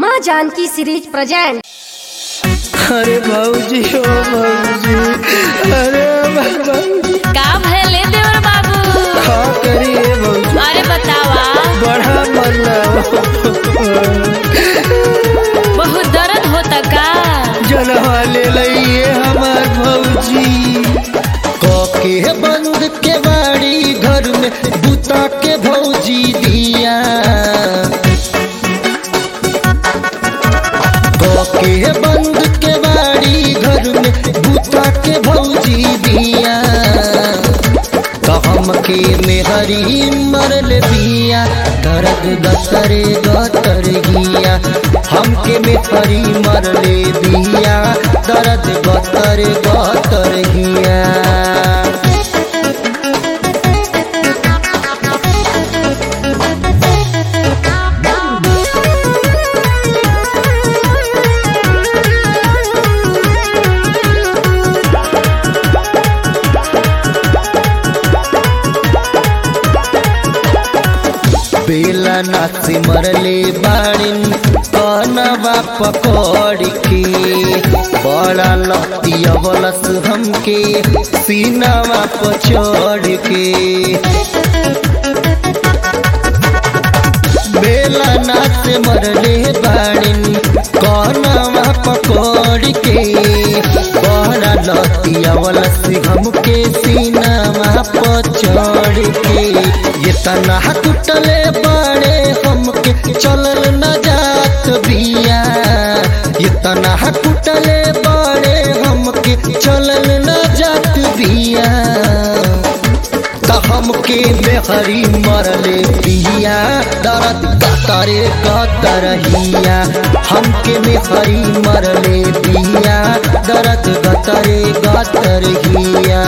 माँ Janaki series present अरे भाऊजी ओ भाऊजी अरे हमार भाऊजी का भले देवर बाबू का करिए भाऊजी अरे बतावा बड़ा मन बहुत दर्द होता का जनवा ले लइए हमार भौजी के बंद के बाड़ी घर में बुता के भौजी दिया के बंद के बाड़ी घर में बुता के भौजी दिया कहम के मेहरी मरल बिया दर्द गतरे गतर गिया हमके मेहरी मरले बिया दर्द गतर गतर गिया बेला नाची मरले बाड़िन कनवा पकड़ के बड़ा लती अवलस हमके सीनावा पर चढ़ के बेला नाच मरले बाड़िन कनवा पकड़ के बड़ा लती अवलस हमके सीनावा पर चढ़ के ये तना टूटले बाड़े हमके चलल न जात बिया ये तना टूटले बाड़े हमके चलल न जात बिया त हमके बेहरी मरले बिया दर्द कतरे कतरहिया हमके बेहरी मरले बिया दर्द गतरे गतरहिया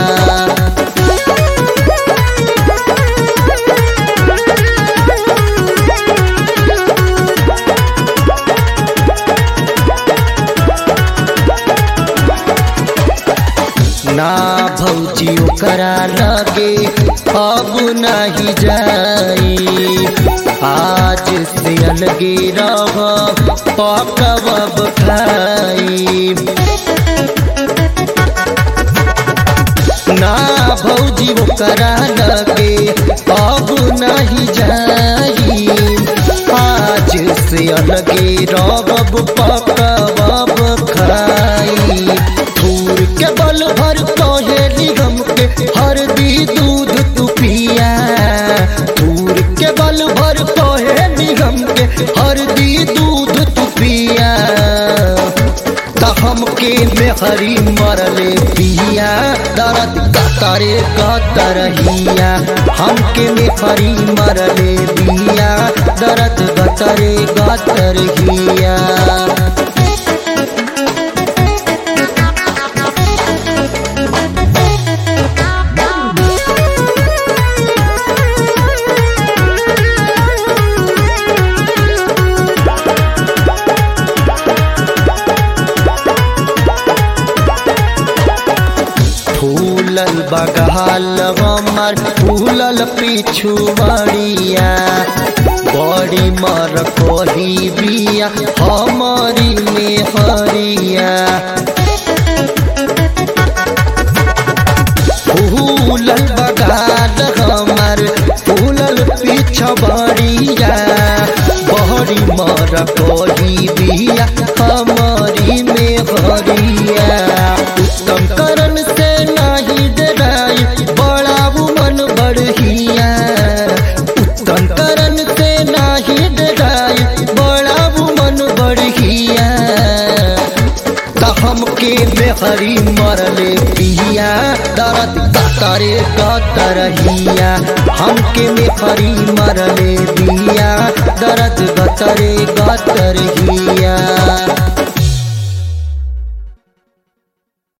ना भौजी ओकरा लगे अब नहीं जाई आज से अलगे रह पकब खाई ना भौजी ओकरा लगे अब नहीं जाई आज से अलगे रब पकब खाई फूल के बल भर कहेली हमके हरदी दूध तू पिया फूल के बल भर कहेली हमके हरदी दूध तू पिया त हमके मेहरी मरले पिया दर्द कतरे कतरहिया हमके मेहरी मरले पिया दर्द गतरे गतरहिया फूलल बगाल हमर फूलल पीछू बड़िया बड़ी मर कोही बिया हमारी में हरिया फूलल बगाल हमर फूलल पीछ बड़िया बड़ी मर कोही बिया हमारी में हरिया उत्तम करण से नाही डराई बड़ा मन बढ़िया उत्तम करण से नाही डराई बड़ा मन बढ़िया त हमके बेहरी मरले पिया दर्द कतरे कतरहिया हमके बेहरी मरले पिया दर्द गतरे गतरहिया